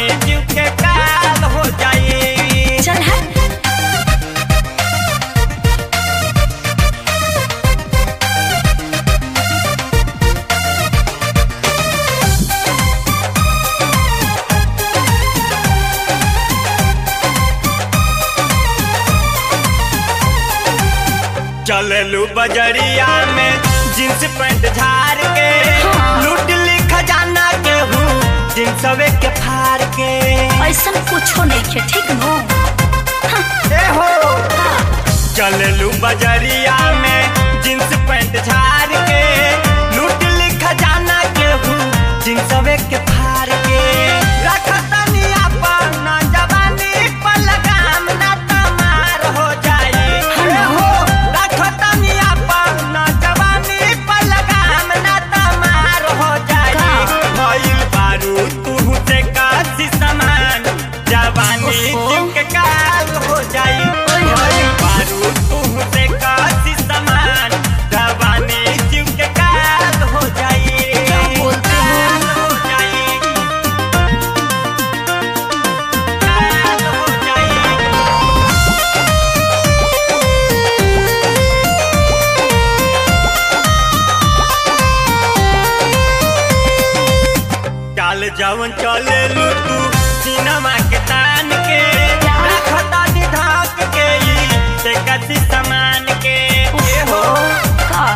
जवानी जीव के काल हो जाई चल हट चललू बजरिया में जींस पैंट झाड़ के हाँ। लूट ली खजाना के हूँ जींसवे के फाड़ के ऐसन कुछो नहीं खे ठीक नो ए हो हाँ, चललू बजरिया में जींस पैंट झाड़ के लूट ली खजाना के हूँ जींसवे के फाड़ के रखतनी अपन जवानी पर लगाम ना तमार हो जाई ए हो रखतनी अपन जवानी पर लगाम ना तमार हो जाई का? भइल बारू तू से कासी समान जवानी ओहो। जीव के काल हो जाई ओए होए। भइल बारू तू से कासी समान जवानी जीव के काल हो जाई क्या बोलते हो? काल हो जाई काल हो जाई चाल जवन चले लू तू सिनेमा के तान के क्या? रखता ढाक के ई से कसी सामान के ए हो का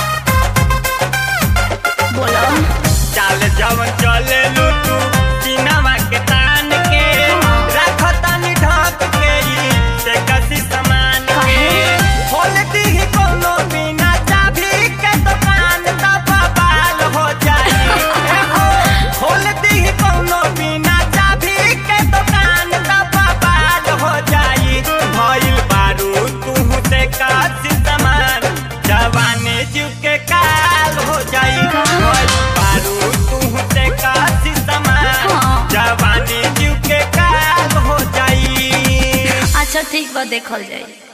बोलो चाल जवन चले लू तू सिनेमा के तान के रखता ढाक के ई से कसी सामान के काहे? खोल दी कोनो बिना चाबी के दुकान तब बाल हो जाई ए हो खोल दी कोनो बिना चाबी के दुकान तब बाल हो जाई भइल बारू तू से कासी समान जवानी जीव के काल हो जाई भइल बारू तू से कासी समान हाँ। जवानी जीव के काल हो जाई अच्छा ठीक बा देखल जाई